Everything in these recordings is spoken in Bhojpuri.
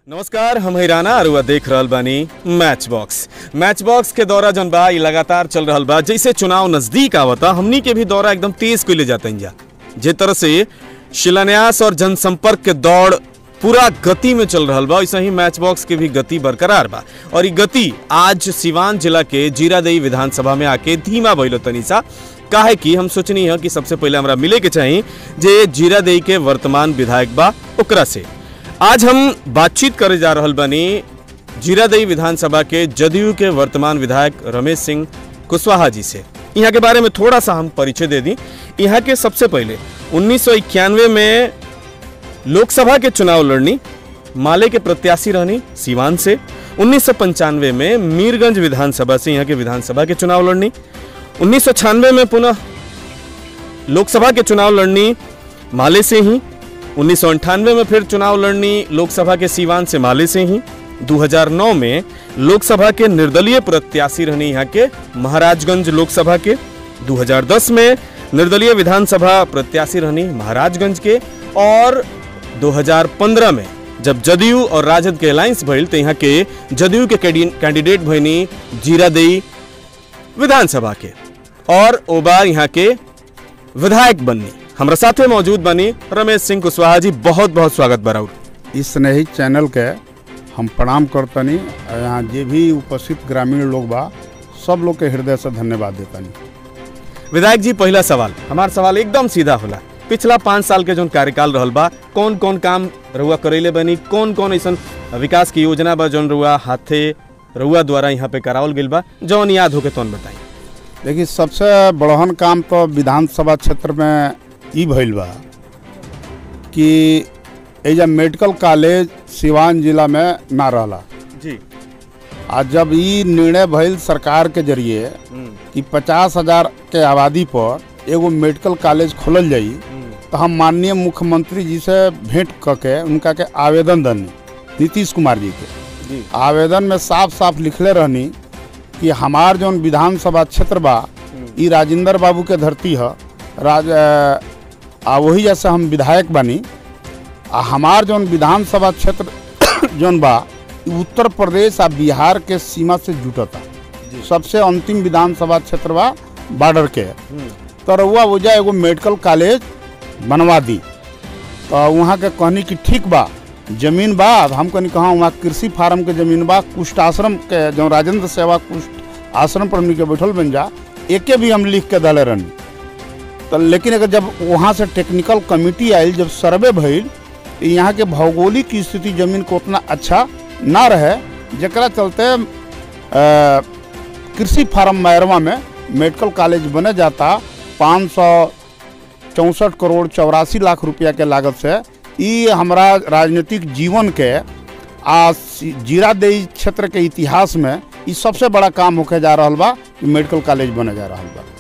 नमस्कार हम हिराना अरुआ देख रहल बानी मैच बॉक्स मैच बॉक्स के दौरा जौन बा ई लगातार चल रहल बा जैसे चुनाव नजदीक आवता हमनी के भी दौरा एकदम तेज कइले जाते जा जे तरह से शिलान्यास और जनसंपर्क के दौड़ पूरा गति में चल रहल बा वैसे ही मैच बॉक्स के भी गति बरकरार बा और ई गति आज सिवान जिला के जीरादेई विधानसभा में आके धीमा भइलो तनी सा काहे कि हम सोचनी है कि सबसे पहले हमरा मिले के चाही जे जीरादेई के वर्तमान विधायक बा ओकरा से आज हम बातचीत करे जा रहल बानी जीरादेई विधानसभा के जदयू के वर्तमान विधायक रमेश सिंह कुशवाहा जी से यहाँ के बारे में थोड़ा सा हम परिचय दे दी यहाँ के सबसे पहले उन्नीस में लोकसभा के चुनाव लड़नी माले के प्रत्याशी रहनी सीवान से उन्नीस में मीरगंज विधानसभा से यहाँ के विधानसभा के चुनाव लड़नी उन्नीस में पुनः लोकसभा के चुनाव लड़नी माले से ही उन्नीस में फिर चुनाव लड़नी लोकसभा के सीवान से माले से ही 2009 में लोकसभा के निर्दलीय प्रत्याशी रहनी यहाँ के महाराजगंज लोकसभा के 2010 में निर्दलीय विधानसभा प्रत्याशी रहनी महाराजगंज के और 2015 में जब जदयू और राजद के अलायंस भइल तो यहाँ के जदयू के कैंडी- कैंडिडेट भइनी जीरादेई विधानसभा के और ओ बार यहाँ के विधायक बननी हमरा साथे मौजूद बनी रमेश सिंह कुशवाहा जी बहुत बहुत स्वागत बराउर इस स्नेही चैनल के हम प्रणाम करतनी आ यहाँ जे भी उपस्थित ग्रामीण लोग बा सब लोग के हृदय से धन्यवाद देतनी विधायक जी पहला सवाल हमार सवाल एकदम सीधा होला पिछला पाँच साल के जो कार्यकाल रहल बा कौन कौन काम रउआ करेले बनी कौन कौन ऐसा विकास की योजना बा जौन रउआ हाथे रउआ द्वारा यहाँ पे करावल गइल बा जौन याद होके तौन बताई देखिए सबसे बड़हन काम तो विधानसभा क्षेत्र में ई भइल बा कि एजा मेडिकल कॉलेज सिवान जिला में ना रहला जी आ जब ई निर्णय भइल सरकार के जरिए कि पचास हजार के आबादी पर एगो मेडिकल कॉलेज खोलल जाई तो हम माननीय मुख्यमंत्री जी से भेंट क के उनका के आवेदन दनी नीतीश कुमार जी के जी आवेदन में साफ साफ लिखले रहनी कि हमार जौन विधानसभा क्षेत्र बा ई राजेंद्र बाबू के धरती ह राज अ, आ वही जैसे हम विधायक बानी आ हमार जौन विधानसभा क्षेत्र जौन बा ई उत्तर प्रदेश आ बिहार के सीमा से जुटता सबसे अंतिम विधानसभा क्षेत्र बा बॉर्डर के तो रउआ वजह एगो मेडिकल कॉलेज बनवा दी तो वहाँ के कहनी कि ठीक बा जमीन बा अब हम कहनी कहाँ वहाँ कृषि फार्म के जमीन बा कुष्ठ आश्रम के जो राजेंद्र सेवा कुष्ठ आश्रम पर हमनी के बैठल बन जा एके भी हम लिख के दले रहनी तो लेकिन अगर जब वहाँ से टेक्निकल कमिटी आयल जब सर्वे भइल तो यहाँ के भौगोलिक स्थिति जमीन को उतना अच्छा ना रहे जकरा चलते अ, कृषि फार्म मैरवा में मेडिकल कॉलेज बने जाता पाँच सौ चौंसठ करोड़ चौरासी लाख रुपया के लागत से ई हमारा राजनीतिक जीवन के आ सी- जीरादेई क्षेत्र के इतिहास में ई सबसे बड़ा काम होके जा रहल बा कि मेडिकल कॉलेज बने जा रहल बा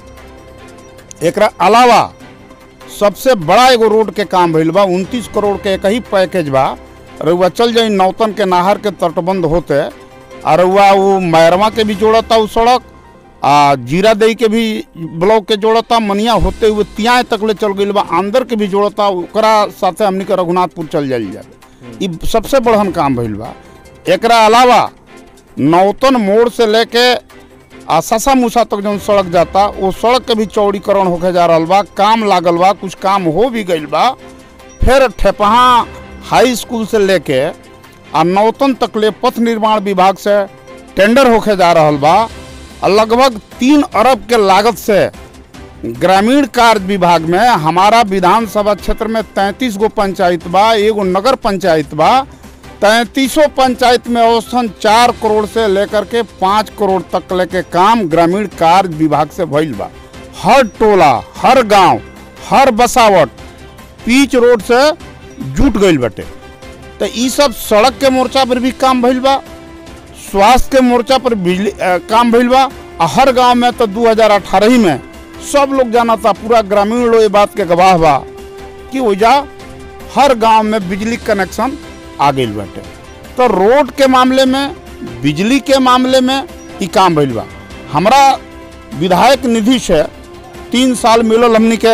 एकरा अलावा सबसे बड़ा एगो रोड के काम भइल बा उनतीस करोड़ के एक ही पैकेज बा रउआ चल जाई नौतन के नहर के तटबंध होते आ रउआ वो मैरवा के भी जोड़ता उ सड़क आ जीरादेई के भी ब्लॉक के जोड़ता मनिया होते हुए तियाए तक ले चल गइल बा अंदर के भी जोड़ता ओकरा साथे हमनी के रघुनाथपुर चल जाइल जाए ई सबसे बड़हन काम भइल बा एकरा अलावा नौतन मोड़ से लेके आ ससा मूसा तक जौन सड़क जाता वो सड़क के भी चौड़ीकरण होके जा रहल बा काम लागल बा कुछ काम हो भी गइल बा फिर ठेपहा हाई स्कूल से लेके आ नौतन तक ले पथ निर्माण विभाग से टेंडर होके जा रहल बा आ लगभग तीन अरब के लागत से ग्रामीण कार्य विभाग में हमारा विधानसभा क्षेत्र में तैंतीस गो पंचायत बा एगो नगर पंचायत बा तैंतीसों पंचायत में औसतन चार करोड़ से लेकर के पाँच करोड़ तक लेके काम ग्रामीण कार्य विभाग से भइल बा हर टोला हर गांव हर बसावट पीच रोड से जुट गइल बटे तो ई सब सड़क के मोर्चा पर भी काम भइल बा स्वास्थ्य के मोर्चा पर बिजली अ, काम भइल बा आ हर गांव में तो 2018 ही में सब लोग जाना था पूरा ग्रामीण लोग ये बात के गवाह बा कि ओजा हर गांव में बिजली कनेक्शन आ गइल बाटे तो रोड के मामले में बिजली के मामले में ई काम भइल बा हमरा विधायक निधि से तीन साल मिलल हमनी के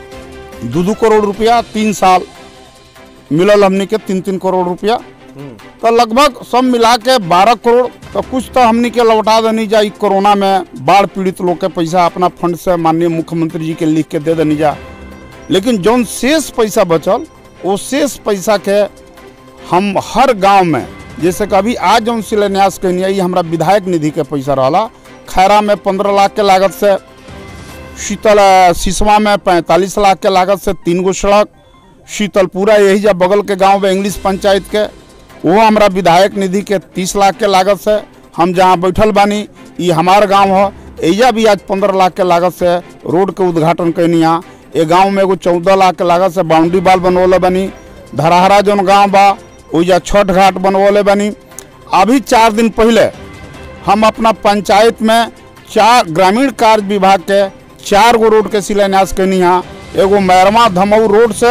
दू दू करोड़ रुपया तीन साल मिलल हमनी के तीन तीन करोड़ रुपया तो लगभग सब मिला के बारह करोड़ तो कुछ तो हमनी के लौटा देनी जा ई कोरोना में बाढ़ पीड़ित लोग के पैसा अपना फंड से माननीय मुख्यमंत्री जी के लिख के दे देनी जा लेकिन जौन शेष पैसा बचल वो शेष पैसा के हम हर गांव में जैसे कि अभी आज जौन शिलान्यास कहनी है ये हमारा विधायक निधि के पैसा रहा खैरा में पंद्रह लाख के लागत से शीतल अ, सिसवा में पैंतालीस लाख के लागत से तीन गो सड़क शीतलपुरा यही जा बगल के गांव में इंग्लिश पंचायत के वो हमारा विधायक निधि के तीस लाख के लागत से हम जहाँ बैठल बानी ये हमार गांव है एजा भी आज पंद्रह लाख के लागत से रोड के उद्घाटन कैनी यहाँ ये गांव में एगो चौदह लाख के लागत से बाउंड्री बाल बनवले बनी धराहरा जौन गांव बा ओइजा छठ घाट बनवले बनी अभी चार दिन पहले हम अपना पंचायत में चार ग्रामीण कार्य विभाग के चार गो रोड के शिलान्यास कैनी यहाँ एगो मैरमा धमऊ रोड से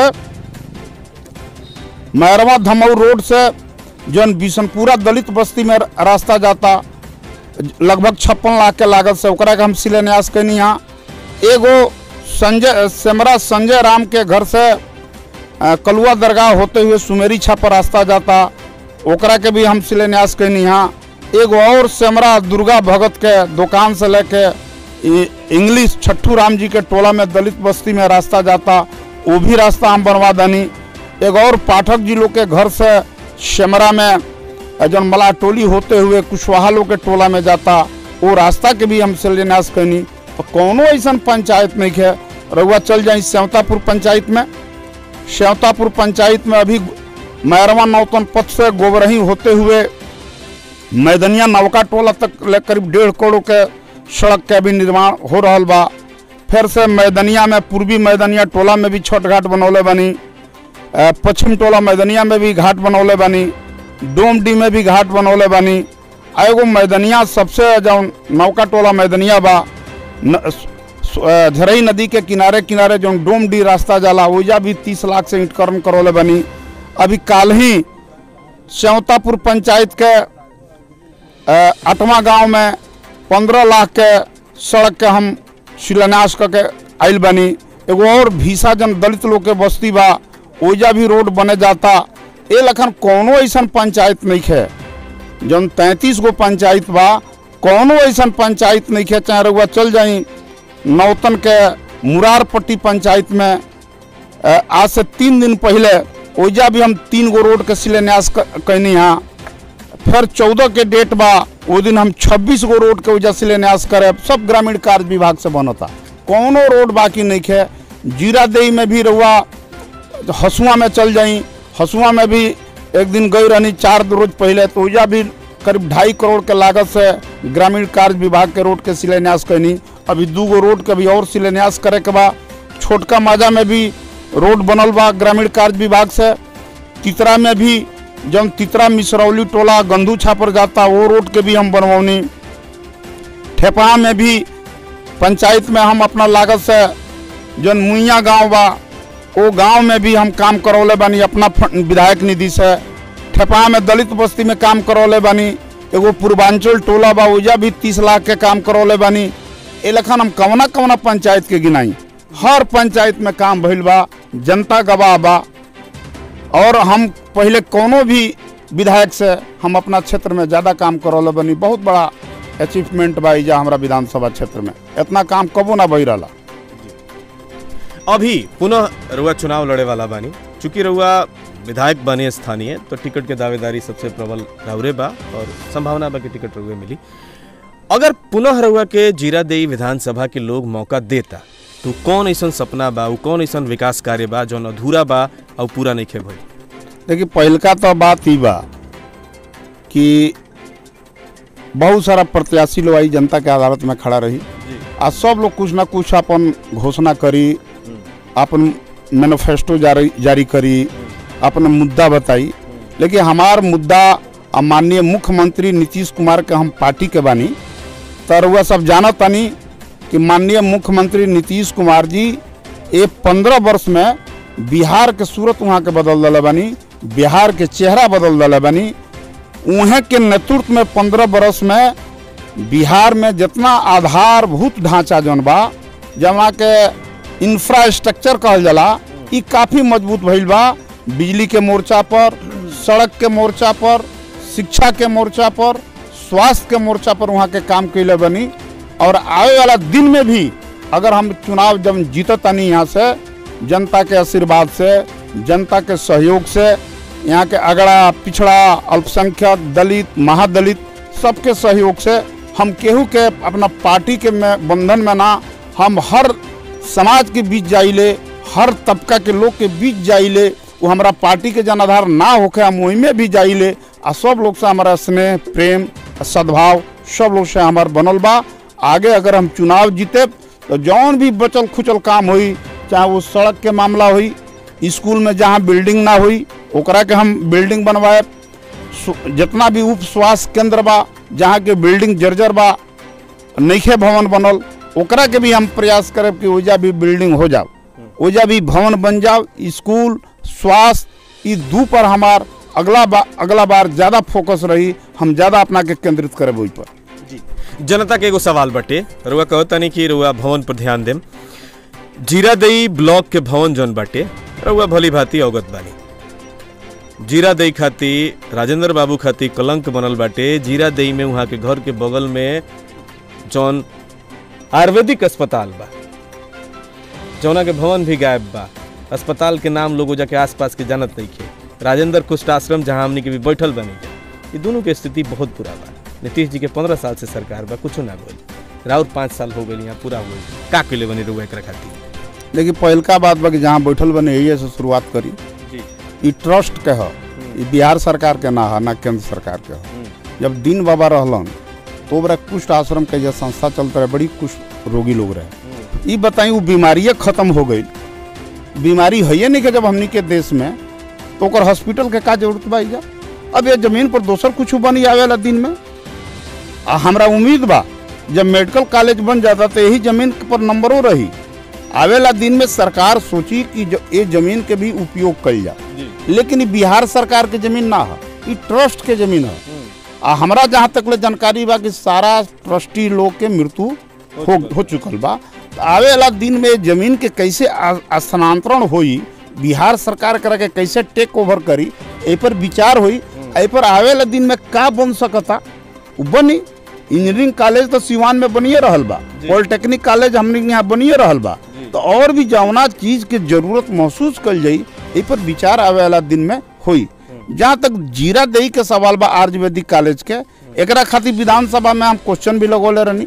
मैरवा धमऊ रोड से जौन बिशनपुरा दलित बस्ती में रास्ता जाता लगभग छप्पन लाख के लागत से ओकरा के हम शिलान्यास कैनी यहाँ एगो संजय सेमरा संजय राम के घर से अ, कलुआ दरगाह होते हुए सुमेरी छापर रास्ता जाता ओकरा के भी हम शिलान्यास कैनी यहाँ एगो और सेमरा दुर्गा भगत के दुकान से लेके इ- इंग्लिश छट्टू राम जी के टोला में दलित बस्ती में रास्ता जाता वो भी रास्ता हम बनवा दनी एगो और पाठक जी लोग के घर से सेमरा में जौन मला टोली होते हुए कुशवाहा लोग के टोला में जाता वो रास्ता के भी हम शिलान्यास कैनी तो कौनो ऐसा पंचायत नहीं है रउआ चल जाई सेवतापुर पंचायत में श्यावतापुर पंचायत में अभी मैरवा नौतन पथ से गोबरही होते हुए मैदनिया नवका टोला तक ले करीब डेढ़ करोड़ के सड़क के भी निर्माण हो रहा बा फिर से मैदनिया में पूर्वी मैदनिया टोला में भी छठ घाट बनौले बनी अ, पश्चिम टोला मैदनिया में भी घाट बनौले बनी डोमडी में भी घाट बनौले बनी आ एगो मैदनिया सबसे जौन नौका टोला मैदनिया बा न- स- अ, झरई नदी के किनारे किनारे जो डोम डी रास्ता जाला ओइजा भी तीस लाख से ईंटकर्म करौले बनी अभी काल ही श्यावतापुर पंचायत के अ, आठवां गांव में पंद्रह लाख के सड़क के हम शिलान्यास करके आयल बनी एगो और भीसा जन दलित लोग के बस्ती बा ओइजा भी रोड बने जाता ए लखन कौनो ऐसा पंचायत नहीं है जौन तैंतीस गो पंचायत बा कौनो ऐसा पंचायत नहीं है चाहे रउआ चल जाई नौतन के मुरारपट्टी पंचायत में अ, आज से तीन दिन पहले ओइजा भी हम तीन गो रोड के शिलान्यास क- कैनी यहाँ फिर चौदह के डेट बा वो दिन हम छब्बीस गो रोड के वजह शिलान्यास करे सब ग्रामीण कार्य विभाग से बनता कौनो रोड बाकी नहीं है जीरा देई में भी रहुआ हसुआ में चल जाई हसुआ में भी एक दिन गई रहनी चार रोज पहले तो वजह भी करीब ढाई करोड़ के लागत से ग्रामीण कार्य विभाग के रोड के शिलान्यास कैनी अभी दू गो रोड के भी और शिलान्यास करे के बा छोटका माजा में भी रोड बनल बा ग्रामीण कार्य विभाग से तितरा में भी जब तितरा मिसरौली टोला गंदू छापर जाता वो रोड के भी हम बनवनी ठेपा में भी पंचायत में हम अपना लागत से जौन मुइया गांव बा वो गांव में भी हम काम करौले बानी अपना फंड- विधायक निधि से ठेपा में दलित बस्ती में काम करौले बानी एगो पूर्वांचल टोला बा ओजा भी तीस लाख के काम करौले बानी ए लखन हम कवना कवना पंचायत के गिनाई हर पंचायत में काम भइल बा जनता गवाह बा और हम पहले कोनो भी विधायक से हम अपना क्षेत्र में ज़्यादा काम करौले बनी बहुत बड़ा अचीवमेंट बा एजा हमारा विधानसभा क्षेत्र में इतना काम कबो ना बही रहा अभी पुनः रुआ चुनाव लड़े वाला बानी चूंकि रुआ विधायक बने स्थानीय तो टिकट के दावेदारी सबसे प्रबल राउरे बा और संभावना बा कि टिकट रुए मिली अगर पुनः रुआ के जीरा देई विधानसभा के लोग मौका देता तो कौन ऐसा सपना बा उ कौन ऐसा विकास कार्य बा जौन अधूरा बा और पूरा नहीं खे भइल देखिए पहलका तो बात ही बा कि बहुत सारा प्रत्याशी लोग आई जनता के अदालत में खड़ा रही आ सब लोग कुछ ना कुछ अपन घोषणा करी अपन मैनिफेस्टो जारी जारी करी अपन मुद्दा बताई लेकिन हमार मुद्दा आ माननीय मुख्यमंत्री नीतीश कुमार के हम पार्टी के बानी तर वह सब जानत तानी कि माननीय मुख्यमंत्री नीतीश कुमार जी ये पंद्रह वर्ष में बिहार के सूरत वहाँ के बदल दिले बानी बिहार के चेहरा बदल दिले बानी उहे के नेतृत्व में पंद्रह वर्ष में बिहार में जितना आधारभूत ढांचा जौन बा जहाँ के इंफ्रास्ट्रक्चर कहल जाला ई काफ़ी मजबूत भइल बा बिजली के मोर्चा पर सड़क के मोर्चा पर शिक्षा के मोर्चा पर स्वास्थ्य के मोर्चा पर वहाँ के काम कैले बनी और आवे वाला दिन में भी अगर हम चुनाव जब जीतत नहीं यहाँ से जनता के आशीर्वाद से जनता के सहयोग से यहाँ के अगड़ा पिछड़ा अल्पसंख्यक दलित महादलित सबके सहयोग से हम केहू के अपना पार्टी के में बंधन में ना हम हर समाज के बीच जाइले हर तबका के लोग के बीच जाइले वो हमारा पार्टी के जनाधार ना होके हम वही में भी जाइले आ सब लोग से हमारा स्नेह प्रेम सद्भाव सब लोग से हमार बनल बा आगे अगर हम चुनाव जीते तो जौन भी बचल खुचल काम हुई चाहे वो सड़क के मामला हुई स्कूल में जहाँ बिल्डिंग ना हुई ओकरा के हम बिल्डिंग बनवाए सु- जितना भी उप स्वास्थ्य केंद्र बा जहाँ के बिल्डिंग जर्जर बा नईखे भवन बनल ओकरा के भी हम प्रयास करब कि ओजा भी बिल्डिंग हो जाओ ओजा भी भवन बन जाओ स्कूल स्वास्थ्य ई दू पर हमार अगला बार अगला बार ज़्यादा फोकस रही हम ज़्यादा अपना के केंद्रित करब ओहि पर जी जनता के एगो सवाल बटे रुआ कहो तनी कि रुआ भवन पर ध्यान देम जीरादई ब्लॉक के भवन जौन बाटे रुआ भली भांति अवगत बानी जीरादई खाती राजेंद्र बाबू खाती कलंक बनल बाटे जीरादई में वहाँ के घर के बगल में जौन आयुर्वेदिक अस्पताल बा जौना के भवन भी गायब बा अस्पताल के नाम लोग जाके आसपास के जानत नहीं खे राजेंद्र कुष्ठ आश्रम जहाँ हमनी के भी बैठल बनी जा ये दोनों के स्थिति बहुत बुरा बा नीतीश जी के पंद्रह साल से सरकार बा कुछ ना बोली राउत पाँच साल हो गई यहाँ पूरा हो गई का के बनी रुआ एकरा खातिर लेकिन पहिलका बात बा कि जहाँ बैठल बने यही से शुरुआत करी जी ई ट्रस्ट के ह ई बिहार सरकार के ना है ना केंद्र सरकार के ह जब दिन बाबा रहलन तो ओकरा कुष्ठ आश्रम के जो संस्था चलता रहे बड़ी कुष्ठ रोगी लोग रहे ई बताई वो बीमारिये खत्म हो गई बीमारी है नहीं के जब हमनी के देश में तो ओकर हॉस्पिटल के का जरूरत बा जा अब ये जमीन पर दोसर कुछ बनी आवेला दिन में आ हमरा उम्मीद बा जब मेडिकल कॉलेज बन जाता तो यही जमीन पर नंबरों रही आवेला दिन में सरकार सोची कि जो ये जमीन के भी उपयोग कल जा जी लेकिन ई बिहार सरकार के जमीन ना है ई ट्रस्ट के जमीन है आ हमरा जहाँ तक ले जानकारी बा कि सारा ट्रस्टी लोग के मृत्यु हो हो चुकल बा तो आवे वाला दिन में जमीन के कैसे आ- स्थानांतरण होई बिहार सरकार करा के कैसे टेक ओवर करी ए पर विचार होई ए पर आवे वाला दिन में का बन सकता उ बनी इंजीनियरिंग कॉलेज तो सिवान में बनिए रहल बा पॉलिटेक्निक कॉलेज हमने के यहाँ बनिए रहल बा तो और भी जौना चीज के जरूरत महसूस कल जाई ए पर विचार आवे वाला दिन में होई जहाँ तक जीरा दही के सवाल बा आयुर्वेदिक कॉलेज के एकरा खातिर विधानसभा में हम क्वेश्चन भी लगोले रहनी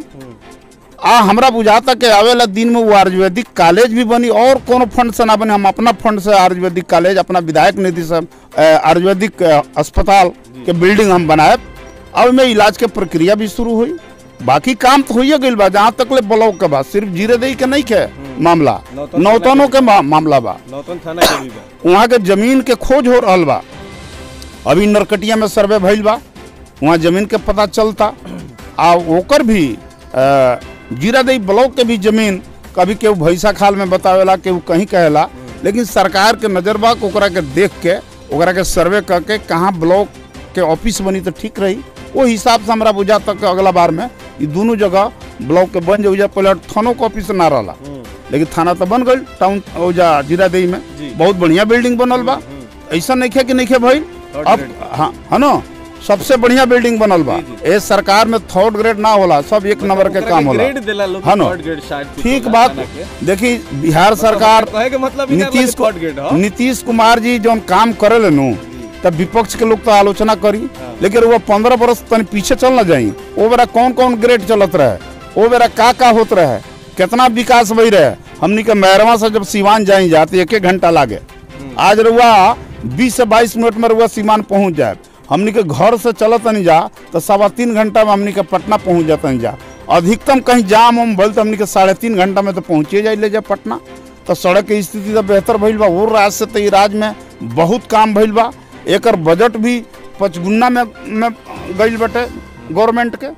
आ हमरा बुझाता कि आवेला दिन में वो आयुर्वेदिक कॉलेज भी बनी और कोनो फंड से ना बनी हम अपना फंड से आयुर्वेदिक कॉलेज अपना विधायक निधि से अ, आयुर्वेदिक अ, अस्पताल के बिल्डिंग हम बनाए अब में इलाज के प्रक्रिया भी शुरू हुई बाकी काम तो होइए गइल बा जहाँ तक ले ब्लॉक के बा सिर्फ जीरे दही के नहीं के मामला नौतन नौतनों के मा- मामला बा नौतन थाना के भी बा वहाँ के जमीन के खोज हो रहल बा अभी नरकटिया में सर्वे भइल बा वहाँ जमीन के पता चलता आ ओकर भी अ, जीरादई ब्लॉक के भी जमीन कभी केहू भैसा खाल में बतावेला केहू कहीं कहेला लेकिन सरकार के नजर बा कि ओकरा के देख के ओकरा के सर्वे करके कहाँ ब्लॉक के ऑफिस बनी तो ठीक रही वो हिसाब से हमरा बुझा तक अगला बार में ये दोनों जगह ब्लॉक के बन जाए पहले थानों के ऑफिस ना रहला लेकिन थाना तो बन गई टाउन ओजा जीरादेई में जी। बहुत बढ़िया बिल्डिंग बनल बा ऐसा नहीं खे कि नहीं खे भाई Third अब grade। हाँ है ना सबसे बढ़िया बिल्डिंग बनल बा जी, ए सरकार में थर्ड ग्रेड ना होला सब एक नंबर के काम होला ग्रेड देला लोग हाँ ना। थर्ड ग्रेड शायद कुछ ठीक होला बात थाना के। देखी बिहार सरकार कहे के मतलब ही ना नीतीश कि थर्ड ग्रेड हो नीतीश कुमार जी जौन काम करे नु तब विपक्ष के लोग तो आलोचना करी लेकिन वो पंद्रह बरस तनी पीछे चल ना जाई वो बेरा कौन कौन ग्रेड चलत रहे वो बेरा का का होत रहे कितना विकास भई रहे हमनी के मैरवा से जब सीवान जाई जाते एक एक घंटा लागे आज रुआ बीस से बाईस मिनट में रुआ सीमान पहुंच जाए हमनी के घर से चलत नहीं जा तो सवा तीन घंटा में हमनी के पटना पहुंच जाता नहीं जा अधिकतम कहीं जाम उम भल तो हमनी के साढ़े तीन घंटा में तो पहुंचे जाए ले जा पटना तो सड़क के स्थिति तो बेहतर भइल बा वो राज्य से तो ई राज्य में बहुत काम भइल बा एकर बजट भी पचगुना में में गइल बटे गवर्नमेंट के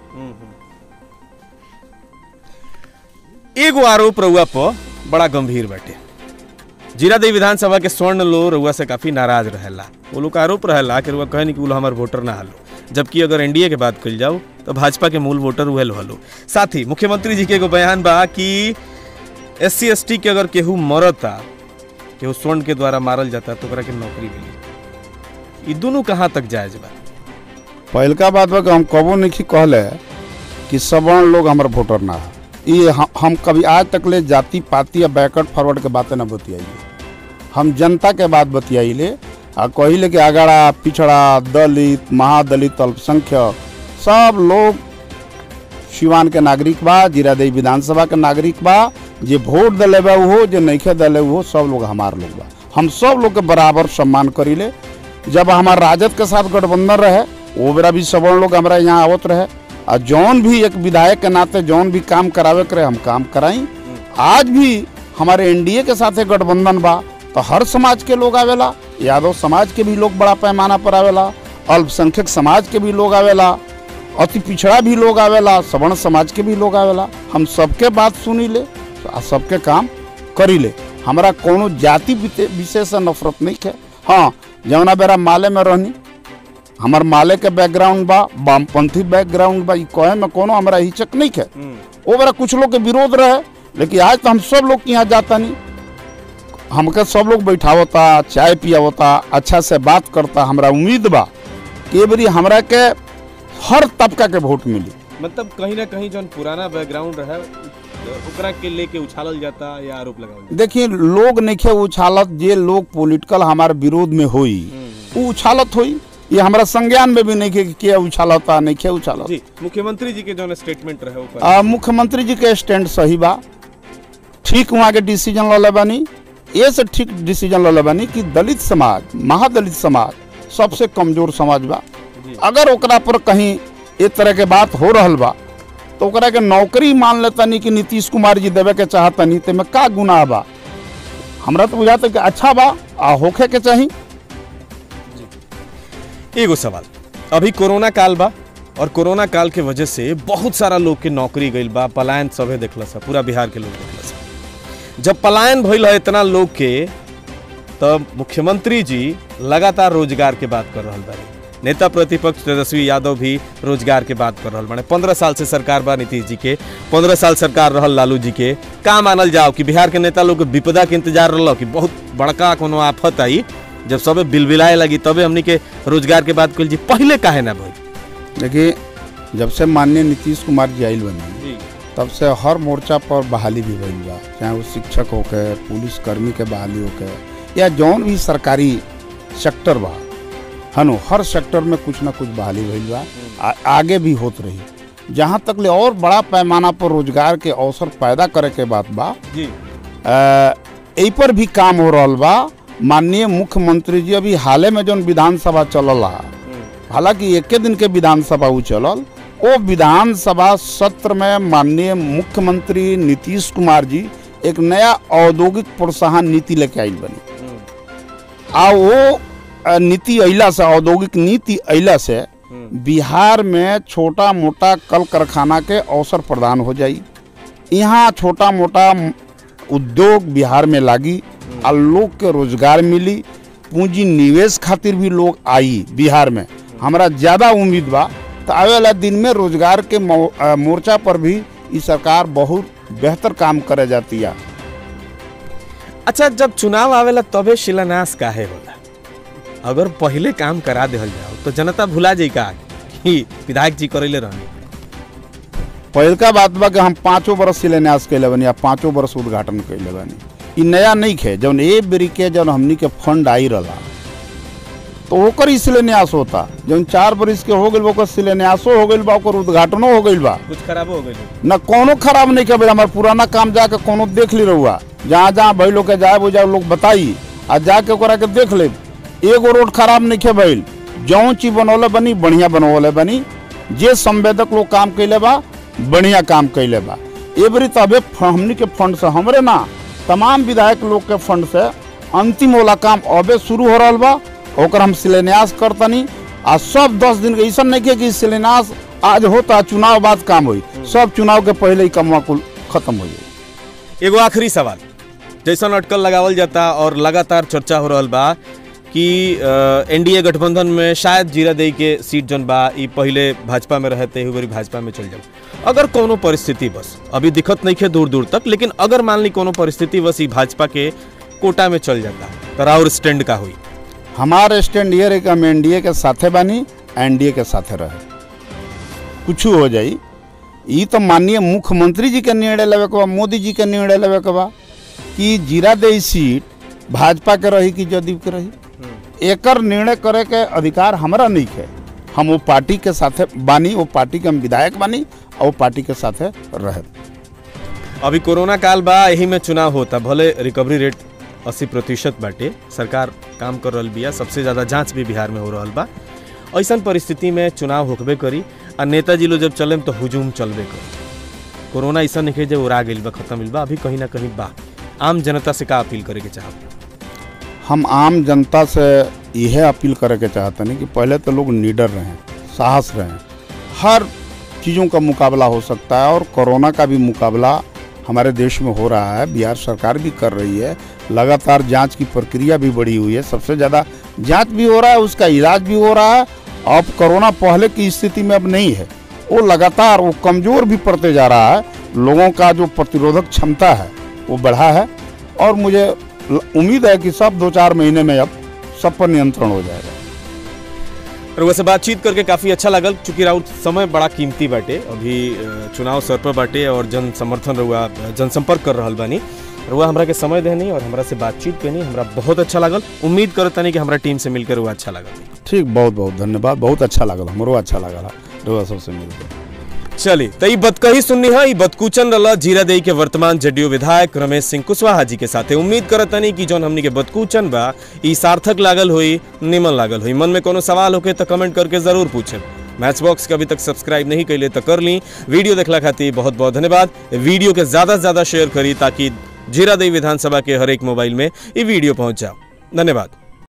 एगो आरोप रउआ पर बड़ा गंभीर बाटे जीरादेवी विधानसभा के स्वर्ण लो रउआ से काफी नाराज रहेला वो लोग का आरोप रहेला कि रउआ कहनी कि वो लोग हमार वोटर ना हलो जबकि अगर एनडीए के बात कल जाओ तो भाजपा के मूल वोटर उहे हलो साथ ही मुख्यमंत्री जी के एगो बयान बा कि एस सी एस टी के अगर केहू मरता केहू स्वर्ण के द्वारा मारल जाता तो ओकरा के नौकरी मिली ई दोनों कहाँ तक जायज बा पहलका बात बा कि हम कबो नहीं कहले कि सवर्ण लोग हमारे वोटर ना है ये हम, हम कभी आज तक ले जाति पाति या बैकवर्ड फॉरवर्ड के बातें ना बतियाइए हम जनता के बात बतियाइले आ कहिले कि अगड़ा पिछड़ा दलित महादलित अल्पसंख्यक सब लोग सिवान के नागरिक बा जीरादेवी विधानसभा के नागरिक बा जे वोट दिले बा उहो जे नइखे दिले उहो सब लोग हमार लोग बा हम सब लोग के बराबर सम्मान करीले जब हमार राजद के साथ गठबंधन रहे वो बेरा भी सवर्ण लोग हमारा यहाँ आवत रहे और जौन भी एक विधायक के नाते जौन भी काम करावे करे हम काम कराई आज भी हमारे एनडीए के साथ गठबंधन बा तो हर समाज के लोग आवेला यादव समाज के भी लोग बड़ा पैमाना पर आवेला अल्पसंख्यक समाज के भी लोग आवेला अति पिछड़ा भी लोग आवेला सवर्ण समाज के भी लोग आवेला हम सबके बात सुनी ले आ सबके काम करी ले हमारा कोनो जाति विते- विशेष से नफरत नहीं है हाँ जौना बेरा माले में रहनी हमार माले के बैकग्राउंड बा वामपंथी बैकग्राउंड बा ई कहे में कोनो हमारा हिचक नहीं है वो बेरा कुछ लोग के विरोध रहे लेकिन आज तो हम सब लोग के यहाँ जाता नहीं हमके सब लोग बैठावता चाय पियावता अच्छा से बात करता हमरा उम्मीद बा कि ए बेरी हमरा के हर तबका के वोट मिली मतलब कहीं ना कहीं जौन पुराना बैकग्राउंड रहे ओकरा के लेके उछालल जाता या आरोप लगावल जाता देखिए लोग नहीं उछालत जे लोग पॉलिटिकल हमारे विरोध में होई वो उछालत होई ये हमारा संज्ञान में भी नहीं के के उछालता नहीं के उछालत जी मुख्यमंत्री जी के जौन स्टेटमेंट रहे ऊपर आ, मुख्यमंत्री जी के स्टैंड सही बा ठीक वहाँ के डिसीजन ले बानी ये से ठीक डिसीजन ले बानी कि दलित समाज महादलित समाज सबसे कमजोर समाज बा जी। अगर ओकरा पर कहीं एक तरह के बात हो रहल बा तो ओकरा के नौकरी मान लेतनी कि नीतीश कुमार जी देवे के चाहतनी ते में का गुनाह बा हमरा तो बुझाता कि अच्छा बा आ होखे के चाही एगो सवाल अभी कोरोना काल बा और कोरोना काल के वजह से बहुत सारा लोग के नौकरी गईल बा पलायन सभे देखला सा पूरा बिहार के लोग देखला सा जब पलायन भइल है इतना लोग के तब मुख्यमंत्री जी लगातार रोजगार के बात कर रहल बारे नेता प्रतिपक्ष तेजस्वी यादव भी रोजगार के बात कर रहल बाड़े पंद्रह साल से सरकार बा नीतीश जी के पंद्रह साल सरकार रहल लालू जी के का मानल जाओ कि बिहार के नेता लोग के विपदा के इंतजार रहल कि बहुत बड़का कोनो आफत आई जब सबे बिलबिलाए लगी तबे हमनी के रोजगार के बात कल जी पहले काहे ना भइल देखिए जब से माननीय नीतीश कुमार जी आयल बनी जी तब से हर मोर्चा पर बहाली भी भइल बा चाहे वो शिक्षक होके पुलिस कर्मी के बहाली होके या जौन भी सरकारी सेक्टर बा हनु हर सेक्टर में कुछ ना कुछ बहाली भइल बा आ, आगे भी होत रही जहाँ तक ले और बड़ा पैमाना पर रोजगार के अवसर पैदा करे के बात बा जी एहि पर भी काम हो रहल बा माननीय मुख्यमंत्री जी अभी हाले में जौन विधानसभा चलल हा हालांकि एके दिन के विधानसभा उ चलल ओ विधानसभा सत्र में माननीय मुख्यमंत्री नीतीश कुमार जी एक नया औद्योगिक प्रोत्साहन नीति लेके आइल बनी आ वो अ, नीति अइला से औद्योगिक नीति अइला से बिहार में छोटा मोटा कल कारखाना के अवसर प्रदान हो जाई यहाँ छोटा मोटा उद्योग बिहार में लागी आ लोग के रोजगार मिली पूंजी निवेश खातिर भी लोग आई बिहार में हमरा ज़्यादा उम्मीद बा तो आवे वाला दिन में रोजगार के मो- अ, मोर्चा पर भी ई सरकार बहुत बेहतर काम करे जाती है अच्छा जब चुनाव आवेला तबे शिलान्यास काहे होला अगर पहले काम करा देहल जाओ तो जनता भुला जाई का कि विधायक जी करैले रहनी पहिलका बात बा कि हम पाँचों बरस शिलान्यास कैले बनी आ पाँचों बरस उद्घाटन कैले बनी ई नया नहीं खे जौन ए बेरी के जौन हमनी के फंड आई रहा तो ओकर ही शिलान्यास होता जौन चार बरिस के हो गइल बा ओकर शिलान्यासो हो गइल बा ओकर उद्घाटनो हो गइल बा कुछ खराब हो गई न कोनो खराब नहीं कर हमार पुराना काम जाके कोनो देख ली रहुआ जहाँ जहाँ भइल लोग के जाए बुझाए लोग बताई आ जाके ओकरा के देख ले एगो रोड खराब नहीं खे भइल जौन चीज बनौले बनी बढ़िया बनौले बनी जे संवेदक लोग काम कैले बा बढ़िया काम कैले बा ए बरी तो अबे फ- हमनी के फंड से हमरे ना तमाम विधायक लोग के फंड से अंतिम वाला काम अबे शुरू हो रहा बा ओकर हम शिलान्यास करतनी आ सब दस दिन के ऐसा नहीं के कि शिलान्यास आज होता चुनाव बाद काम होई सब चुनाव के पहले ही कमवा कुल खत्म हो जाई एगो आखिरी सवाल जैसन अटकल लगावल जाता और लगातार चर्चा हो रहल बा कि एनडीए गठबंधन में शायद जीरा दई के सीट जन बा ई पहले भाजपा में रहते हुए भाजपा में चल जाओ अगर कोनो परिस्थिति बस अभी दिक्कत नहीं है दूर दूर तक लेकिन अगर मान ली कोनो परिस्थिति बस ई भाजपा के कोटा में चल जाता तो राउर स्टैंड का हुई हमार स्टैंड ये रही कि हम एनडीए के साथे बानी एनडीए के साथे रहे कुछ हो जाई ई तो माननीय मुख्यमंत्री जी के निर्णय लेवे के बा मोदी जी के निर्णय लेवे के बा कि जीरा दे सीट भाजपा के रही कि जदयू के रही एकर निर्णय करे के अधिकार हमरा नहीं है हम वो पार्टी के साथे बानी वो पार्टी के हम विधायक बानी और वो पार्टी के साथे रहे अभी कोरोना काल बा यही में चुनाव होता भले रिकवरी रेट अस्सी प्रतिशत बाटे सरकार काम कर रहल बिया सबसे ज़्यादा जांच भी बिहार में हो रहल बा ऐसन परिस्थिति में चुनाव होकबे करी आ नेताजी लोग जब चले तो हुजूम चलबे करी कोरोना ऐसा नहीं जे उड़ा गइल बा खत्म होइल बा अभी कहीं ना कहीं बा आम जनता से का अपील करे के चाहब हम आम जनता से यह अपील करे के चाहते हैं कि पहले तो लोग निडर रहें साहस रहें हर चीज़ों का मुकाबला हो सकता है और कोरोना का भी मुकाबला हमारे देश में हो रहा है बिहार सरकार भी कर रही है लगातार जांच की प्रक्रिया भी बढ़ी हुई है सबसे ज़्यादा जांच भी हो रहा है उसका इलाज भी हो रहा है अब कोरोना पहले की स्थिति में अब नहीं है वो लगातार वो कमज़ोर भी पड़ते जा रहा है लोगों का जो प्रतिरोधक क्षमता है वो बढ़ा है और मुझे ल- उम्मीद है कि सब दो चार महीने में अब सब पर नियंत्रण हो जाएगा रउआ से बातचीत करके काफ़ी अच्छा लगल चूंकि राउत समय बड़ा कीमती बाटे अभी अ, चुनाव सर पर बाटे और जन समर्थन रउआ अ, जनसंपर्क कर रहल बानी रउआ हमरा के समय देनी और हमरा से बातचीत करनी हमरा बहुत अच्छा लागल उम्मीद करतनी कि हमरा टीम से मिलकर रउआ अच्छा लागल ठीक बहुत बहुत धन्यवाद बहुत अच्छा लगल हमरो अच्छा लगल रउआ सबसे मिलकर चली तो ई बतकही सुननी है ई बतकूचन रला जीरा देई के वर्तमान जदयू विधायक रमेश सिंह कुशवाहा जी के साथे उम्मीद करतनी कि जौन हमनी के बतकूचन बा ई सार्थक लागल हुई निमन लागल हुई मन में कोनो सवाल होके तो कमेंट करके जरूर पूछे मैच बॉक्स के अभी तक सब्सक्राइब नहीं कैले तो कर ली वीडियो देखला खातिर बहुत बहुत धन्यवाद वीडियो के ज्यादा से ज्यादा शेयर करी ताकि जीरा देई विधानसभा के हर एक मोबाइल में ये वीडियो पहुंच जाओ धन्यवाद